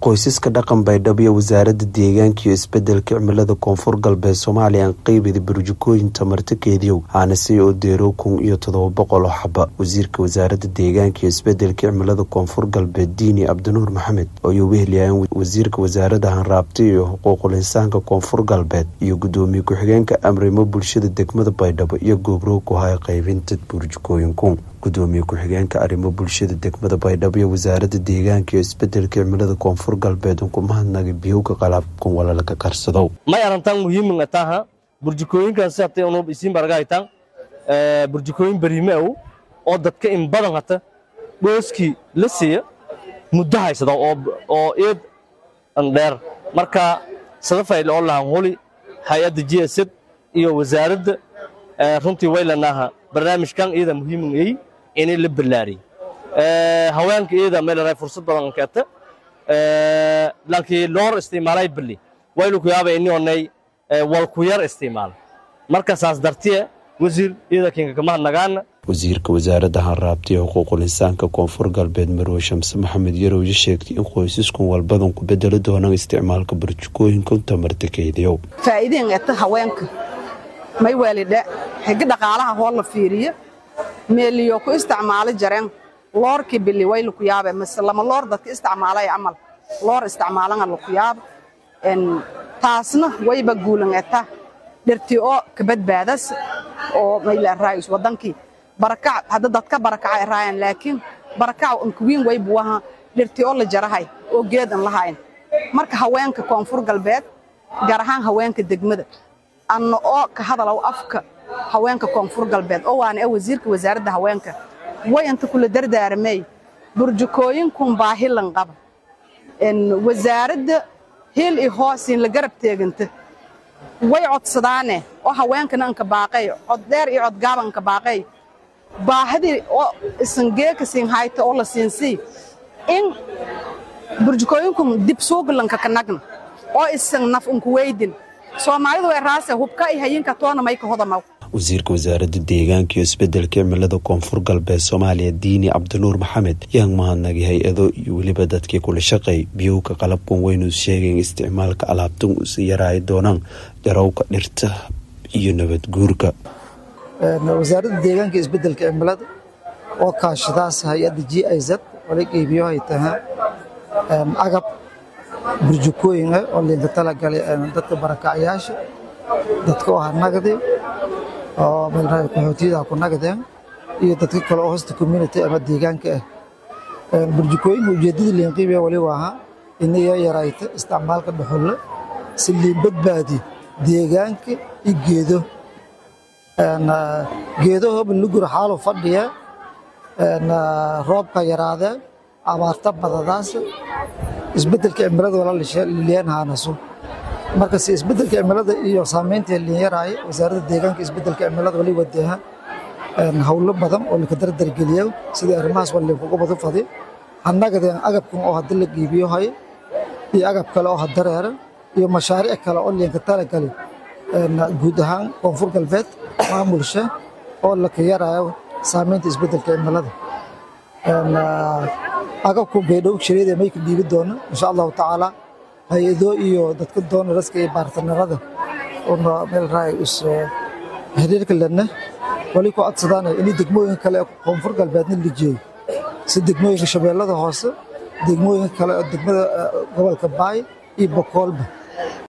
qoysaska dhaqan baydhabo iyo wasaaradda deegaanka iyo isbedelka cimilada koonfur galbeed soomaaliya aan qeybida burjukooyin tamarta keediyow aanase oo deerow kun iyo todoba boqol oo xaba wasiirka wasaaradda deegaanka iyo isbedelka cimilada koonfur galbeed diini cabdinuur maxamed ayuu weheliyaan wasiirka wasaaradda hanraabta iyo xuquuqul insaanka koonfur galbeed iyo gudoomiye ku-xigeenka amrimo bulshada degmada baydhabo iyo goobrow ku haya qaybinta burjukooyinku gudoomiye ku-xigeenka arrimo bulshada degmada baydhabo iyo wasaaradda deegaanka iyo isbedelka cimilada koonfur galbeed unkumahadnaga biyowga qalabkan walalka karsado may arantan muhiiminga taha burjukooyinkan si hatay unub isiin baragaytan burjukooyin bariime aw oo dadka in badan hata dhooskii la siiya muddo haysada oo eed an dheer marka sadafayl oo lahan huli hay-adda g s iyo wasaaradda runtii waylanaaha barnaamijkan iyada muhiimingay inay la ballaariyey haweenka iyada meelaraay fursad badan keeta laakiin loor isticmaalay bali waylu ku yaaba ini onay wal ku yar isticmaal marka saas dartiye wasiir iyada kinka kama hadnagaana wasiirka wasaaradda hanraabta iyo xuquuqul insaanka koonfur galbeed marwe shamse maxamed yarowye sheegtay in qoysaskun walbadan ku bedeli doonaan isticmaalka burjukooyinka tamarta keydiyow faa'iideen eta haweenka may waalidha xigi dhaqaalaha hoo la fiiriyo meeliyo ku isticmaali jareen loorkii bili way laku yaabe mase lama loor dadka isticmaalay camal loor isticmaalanga laku yaaba taasna wayba guulan eta dhirtii oo ka badbaadas oo mayla raayis wadankii barakac hadda dadka barakaca raayaan laakiin barakac unkuwiin way buwaha dhirtii oo la jarahay oo geed an lahayn marka haweenka koonfur galbeed gaar ahaan haweenka degmada anna oo ka hadalow afka haweenka koonfur galbeed oo waana wasiirka wasaaradda haweenka way inta kula dardaaramey burjukooyinkun baahilan qaba wasaaradda hil i hoosiin la garab teeganta way codsadaane oo haweenkana anka baaqay cod dheer iyo codgaaba anka baaqay baahidii oo isangeeka siin hayta oo la siinsii in burjukooyinkun dib suugalanka kanagna oo isan naf unku weydin soomaalidu way raase hubka i hayinka toona mayka hodamaw wasiirka wasaaradda deegaanka iyo isbedelka cimilada koonfur galbeed soomaaliya diini cabdinuur maxamed yaan mahadnagay hay-ado iyo weliba dadkii kula shaqeey biyowka qalabkan weynu sheegayn isticmaalka alaabtan usi yaraayi doonaan jarowka dhirta iyo nabad guurka wasaaradda deegaanka iyo isbedelka cimilada oo kaashadaas hay-adda g i z wala qeybiyo ay tahay agab burjukooyin ah oo liinta talagalay dadka barakacyaasha dadka oo ha nagdi oo meelraay qaxootiyada ku nagdeen iyo dadka kale oo hosta community ama deegaanka ah burjukooyinka ujeeddada liinqiibiya wali waaha inay yarayto isticmaalka dhuxulle si liin badbaadi deegaanka iyo geedo geedahooba lugur xaalu fadhiya roobka yaraadee abaarta badadaas isbedelka cimilada walaaliyeenhaanasu marka si isbedelka cimilada iyo saamaynta liinyaraaya wasaaradda deegaanka isbedelka cimilada wali wadeeha howlo badan oo laka dardargeliya sidii arrimahaas waa liinkuga badu fadi hanagadeen agabkan oo hadda la qiibiyo haya iyo agab kale oo hadareera iyo mashaariic kale oo liinka talagali guud ahaan koonfur galbeed maamulsha oo laka yaraayo saamaynta isbedelka cimilada agabku baydhow shiriyada mayka dhiibi doono insha allahu tacaala hay-ado iyo dadka doonaraska iyo baartanarada una meel raay is xiriirka lena wali ku codsadaan inay degmooyin kale koonfur galbeedna la jeeyo si degmooyinka shabeellada hoose degmooyinka kale oo degmada gobolka baay iyo bokoolba